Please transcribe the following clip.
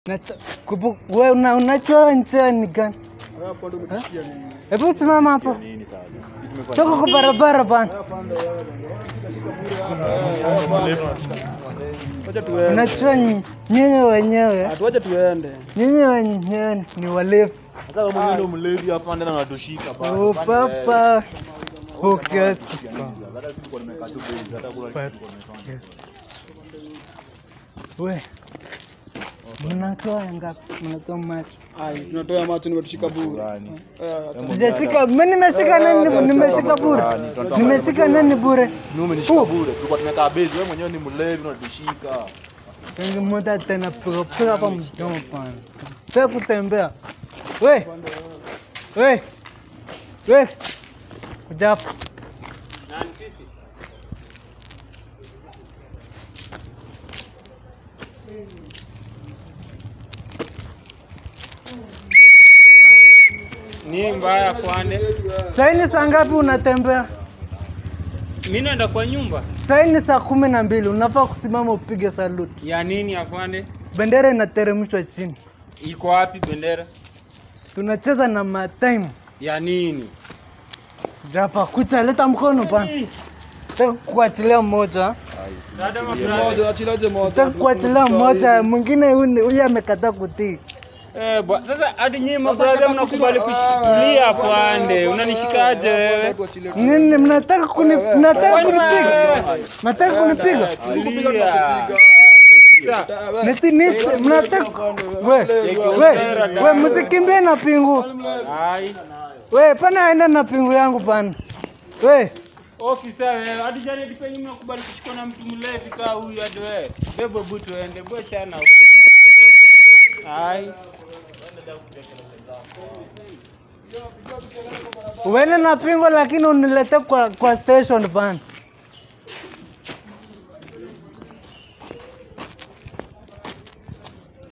Nacho- kupu- we una- unachoa nchea ni gani? Hapo ndo umetusikia nini? Hebu simama hapo, nini sasa? Si tumefanya toka kwa barabara bana. Wacha tuende. Unachoa nyi- nyinyi wenyewe, Atuache tuende. nyinyi wenyewe ni walevi. Sasa kama mwenyewe ndo mlevi hapa ndani anatushika bana. Oh, papa okay. Hata sisi tulikuwa tumekaa tu base, hata kula kitu tulikuwa tumefanya. We mnatoa ngapi? Mnatoa macho? Ai, tunatoa macho nimetushika bure. Burani. Eh, Sijashika, mimi nimeshika nani? Nimeshika bure, nimeshika nani bure? Mimi umenishika bure. Tulikuwa tumekaa base, wewe mwenyewe ni mlevi unatushika. Tangi moja tena piga piga hapa mdomo pana. Sasa kutembea. We. We. We. Kuja hapa. Ni mbaya kwani? Sasa ni saa ngapi unatembea? Mimi naenda kwa nyumba. Sasa ni saa kumi na mbili unafaa kusimama upige saluti. Ya nini afande? Bendera inateremshwa chini. Iko wapi bendera? Tunacheza na matime. Ya nini? Hapa kucha leta mkono bana. Nataka kuachilia mmoja. Dada moja, mabrada. achilaje moja. Nataka kuachilia mmoja, mwingine huyu huyu amekataa kutii. Eh, bwa, sasa hadi nyinyi Sasa mabrada kata mnakubali kutima- kushikilia Ah, afande. Unanishikaje wewe? Tuachilie. Nini mnataka kuni mnataka Kwani kunipiga? wewe? Mnataka kunipiga? Tukupiga Tulia. tunakupiga. Niti niti mnataka we we we msikimbie na pingu. Ai. We pana aenda na pingu yangu pana. We Ofisa wewe, hadi jana hadi penye mnakubali kushikwa na mtu mlevi kaa huyu hadi wewe. Bebo butu ende, bwe chana. Ai. uende na pingu lakini unilete kwa kwa station pana.